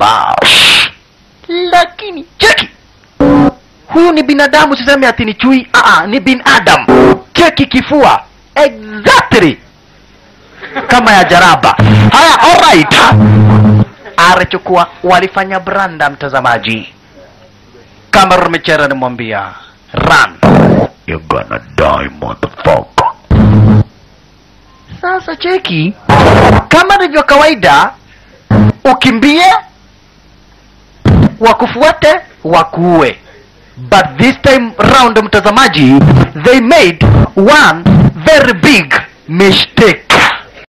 Bash. lakini cheki huyu ni binadamu siseme ati ni chui Aa, ni binadam cheki kifua exactly kama ya jaraba haya alright arechukua walifanya branda mtazamaji kama rumechera nimwambia run you're gonna die motherfucker sasa cheki kama ndivyo kawaida ukimbie wakufuate wakuue but this time round mtazamaji they made one very big mistake